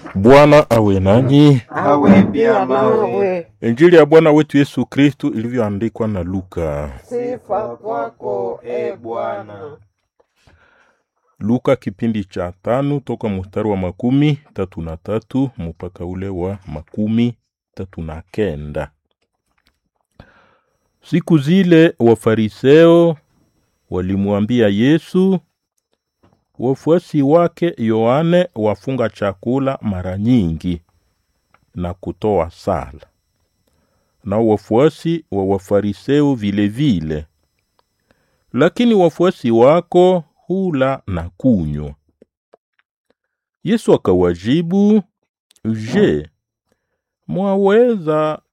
Bwana awe nanyi. awe pia nawe. Injili ya Bwana wetu Yesu Kristu ilivyoandikwa na Luka. Sifa kwako e Bwana. Luka kipindi cha tano toka mstari wa makumi tatu na tatu mpaka ule wa makumi tatu na kenda. Siku zile Wafariseo walimwambia Yesu, wafuasi wake Yohane wafunga chakula mara nyingi na kutoa sala, na wafuasi wa Wafariseo vilevile vile. Lakini wafuasi wako hula na kunywa. Yesu akawajibu, Je, mwaweza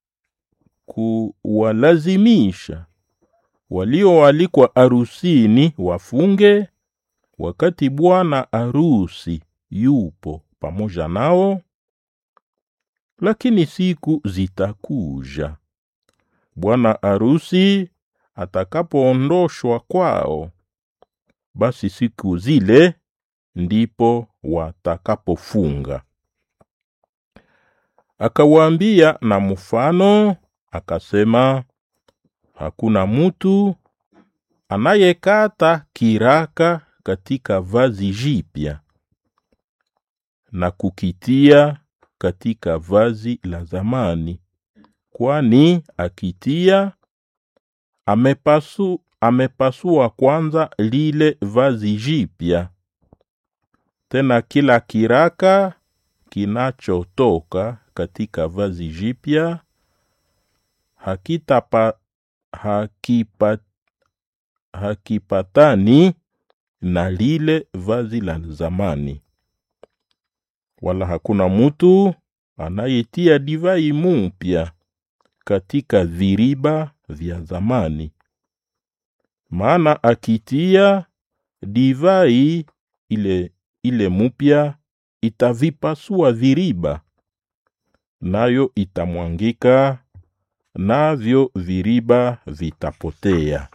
kuwalazimisha walioalikwa arusini wafunge wakati bwana arusi yupo pamoja nao? Lakini siku zitakuja bwana arusi atakapoondoshwa kwao, basi siku zile ndipo watakapofunga. Akawaambia na mfano akasema, hakuna mutu anayekata kiraka katika vazi jipya na kukitia katika vazi la zamani, kwani akitia amepasu, amepasua kwanza lile vazi jipya. Tena kila kiraka kinachotoka katika vazi jipya hakitapa hakipa, hakipatani na lile vazi la zamani, wala hakuna mutu anayetia divai mupya katika viriba vya zamani, maana akitia divai ile, ile mupya itavipasua viriba, nayo itamwangika, navyo viriba vitapotea.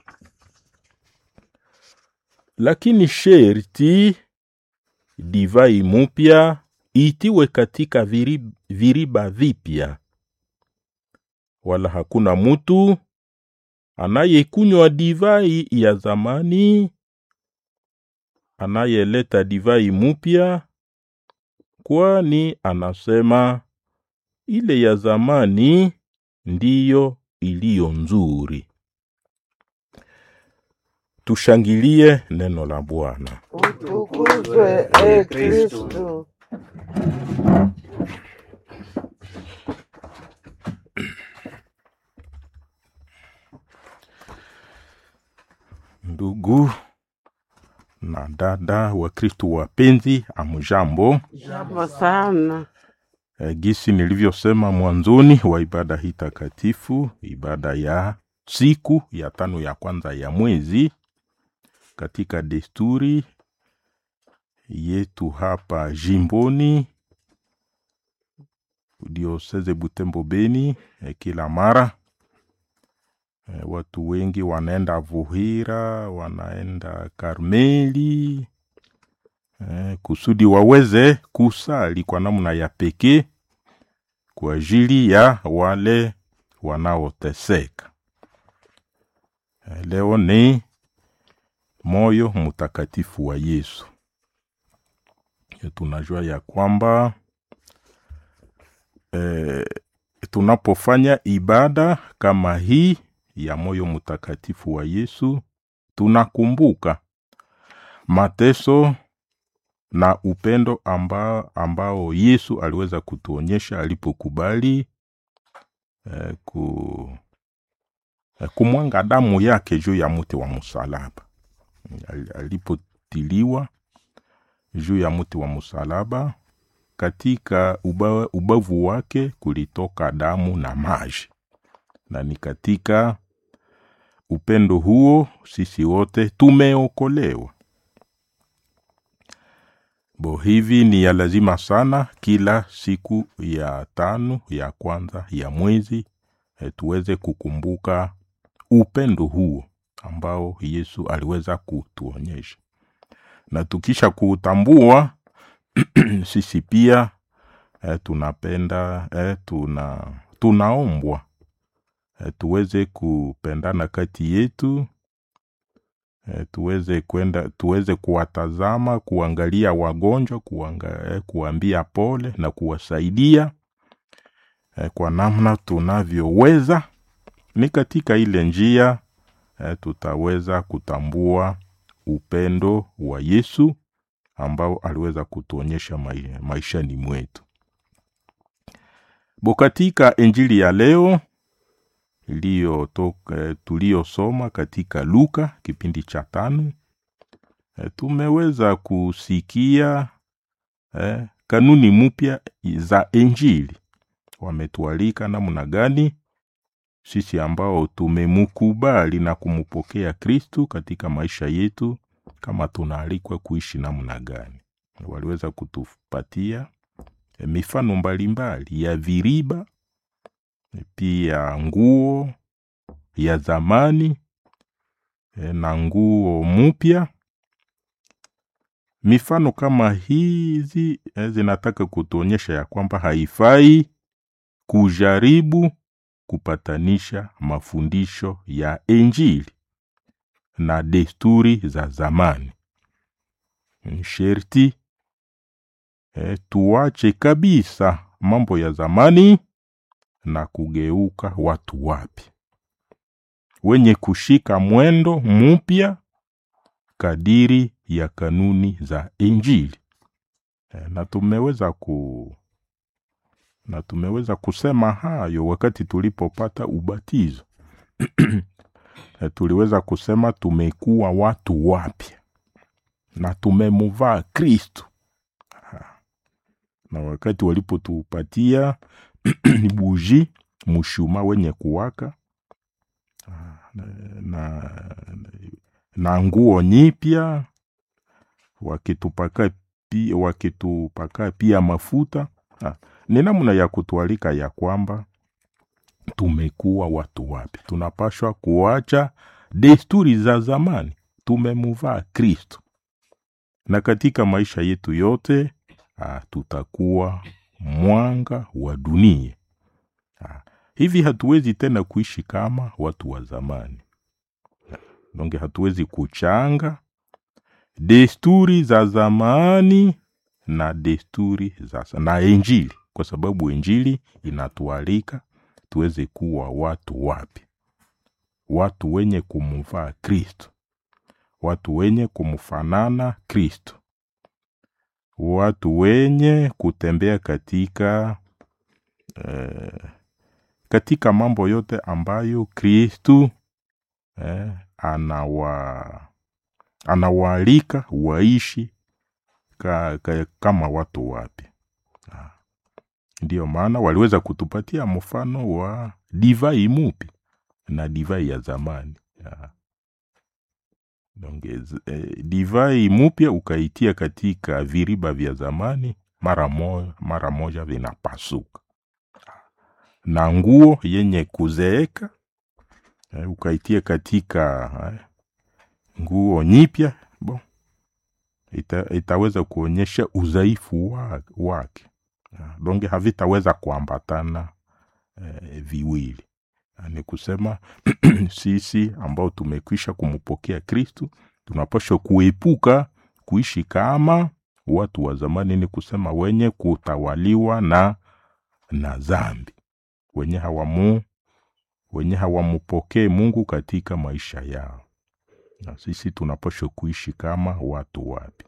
Lakini sherti divai mupya itiwe katika viri- viriba vipya, wala hakuna mutu anayekunywa divai ya zamani anayeleta divai mupya, kwani anasema ile ya zamani ndiyo iliyo nzuri. Tushangilie neno la Bwana. Utukuzwe e Kristu. Ndugu na dada wa Kristu wapenzi, amujambo. Jambo sana. E, gisi nilivyosema mwanzoni wa ibada hii takatifu, ibada ya siku ya tano ya kwanza ya mwezi, katika desturi yetu hapa jimboni dioseze Butembo Beni, e, kila mara e, watu wengi wanaenda Vuhira, wanaenda Karmeli eh, kusudi waweze kusali kwa namna ya pekee kwa ajili ya wale wanaoteseka. Eh, leo ni moyo mtakatifu wa Yesu. Eh, Tunajua ya kwamba eh, tunapofanya ibada kama hii ya moyo mtakatifu wa Yesu tunakumbuka mateso na upendo ambao, ambao Yesu aliweza kutuonyesha alipokubali eh, ku, eh, kumwanga damu yake juu ya mti wa msalaba. Al- Alipotiliwa juu ya mti wa msalaba, katika uba, ubavu wake kulitoka damu na maji, na ni katika upendo huo sisi wote tumeokolewa. Bo, hivi ni ya lazima sana kila siku ya tano ya kwanza ya mwezi e, tuweze kukumbuka upendo huo ambao Yesu aliweza kutuonyesha, na tukisha kuutambua sisi pia eh, tunapenda eh, tuna tunaombwa eh, tuweze kupendana kati yetu eh, tuweze kwenda tuweze kuwatazama kuangalia wagonjwa kuanga, eh, kuambia pole na kuwasaidia eh, kwa namna tunavyoweza ni katika ile njia eh, tutaweza kutambua upendo wa Yesu ambao aliweza kutuonyesha mai, maishani mwetu. Bo, katika injili ya leo iliyotoka eh, tuliyosoma katika Luka kipindi cha tano eh, tumeweza kusikia eh, kanuni mpya za injili. Wametualika namna gani sisi ambao tumemukubali na kumpokea Kristu katika maisha yetu, kama tunaalikwa kuishi namna gani. Waliweza kutupatia eh, mifano mbalimbali ya viriba, pia nguo ya zamani eh, na nguo mpya. Mifano kama hizi eh, zinataka kutuonyesha ya kwamba haifai kujaribu kupatanisha mafundisho ya Injili na desturi za zamani. Sherti eh, tuache kabisa mambo ya zamani na kugeuka watu wapi wenye kushika mwendo mpya kadiri ya kanuni za Injili. Eh, na tumeweza ku na tumeweza kusema hayo wakati tulipopata ubatizo. Eh, tuliweza kusema tumekuwa watu wapya na tumemuvaa Kristu. Ah, Na wakati walipotupatia buji mshuma wenye kuwaka ah, na, na, na nguo nyipya wakitupaka pia, wakitupaka pia mafuta ah, ni namna ya kutualika ya kwamba tumekuwa watu wapya, tunapashwa kuacha desturi za zamani, tumemuvaa Kristo, na katika maisha yetu yote ah, tutakuwa mwanga wa dunia. Ah, hivi hatuwezi tena kuishi kama watu wa zamani, donge hatuwezi kuchanga desturi za zamani na desturi za na Injili, kwa sababu Injili inatualika tuweze kuwa watu wapya, watu wenye kumvaa Kristo, watu wenye kumfanana Kristo, watu wenye kutembea katika eh, katika mambo yote ambayo Kristu eh, anawa anawaalika waishi ka, ka, kama watu wapya. Ah. Ndiyo maana waliweza kutupatia mfano wa divai mupi na divai ya zamani. Ah. Donc, eh, divai mupya ukaitia katika viriba vya zamani, mara moja, mara moja vinapasuka, na nguo yenye kuzeeka eh, ukaitia katika eh, nguo nyipya bon, ita, itaweza kuonyesha udhaifu wa, wake donge havitaweza kuambatana eh, viwili. Ni kusema sisi ambao tumekwisha kumpokea Kristu tunapaswa kuepuka kuishi kama watu wa zamani, ni kusema wenye kutawaliwa na na dhambi, wenye hawamu wenye hawamupokee Mungu katika maisha yao na sisi tunapaswa kuishi kama watu wapi.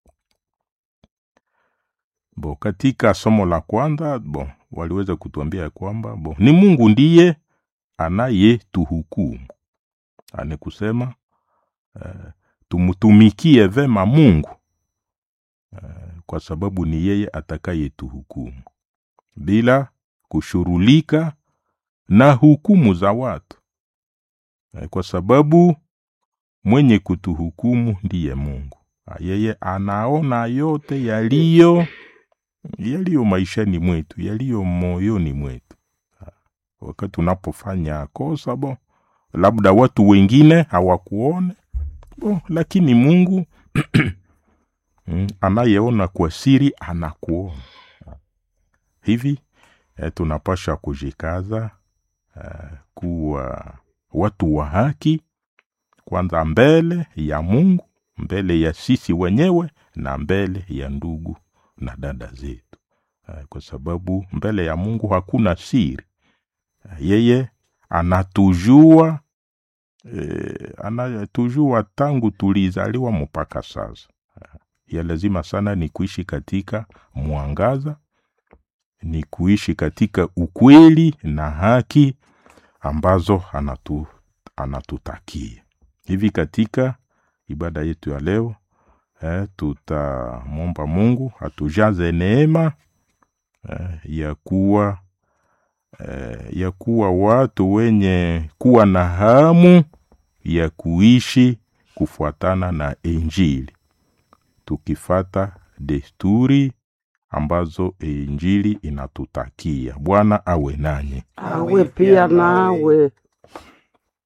Bo, katika somo la kwanza bo, waliweza kutuambia kwamba bo, ni Mungu ndiye anayetuhukumu, ani kusema uh, tumtumikie vema Mungu uh, kwa sababu ni yeye atakayetuhukumu bila kushurulika na hukumu za watu uh, kwa sababu mwenye kutuhukumu ndiye Mungu. Yeye anaona yote yaliyo yaliyo maishani mwetu, yaliyo moyoni mwetu. Wakati unapofanya kosa bo, labda watu wengine hawakuone bo, lakini Mungu anayeona kwa siri anakuona. hivi eh, tunapasha kujikaza eh, kuwa watu wa haki kwanza mbele ya mungu mbele ya sisi wenyewe na mbele ya ndugu na dada zetu eh, kwa sababu mbele ya mungu hakuna siri eh, yeye anatujua eh, anatujua tangu tulizaliwa mpaka sasa ya lazima sana ni kuishi katika mwangaza ni kuishi katika ukweli na haki ambazo anatu, anatutakia hivi katika ibada yetu ya leo eh, tutamwomba mungu atujaze neema eh, ya kuwa eh, ya kuwa watu wenye kuwa na hamu ya kuishi kufuatana na injili tukifata desturi ambazo injili inatutakia bwana awe nanyi awe pia nawe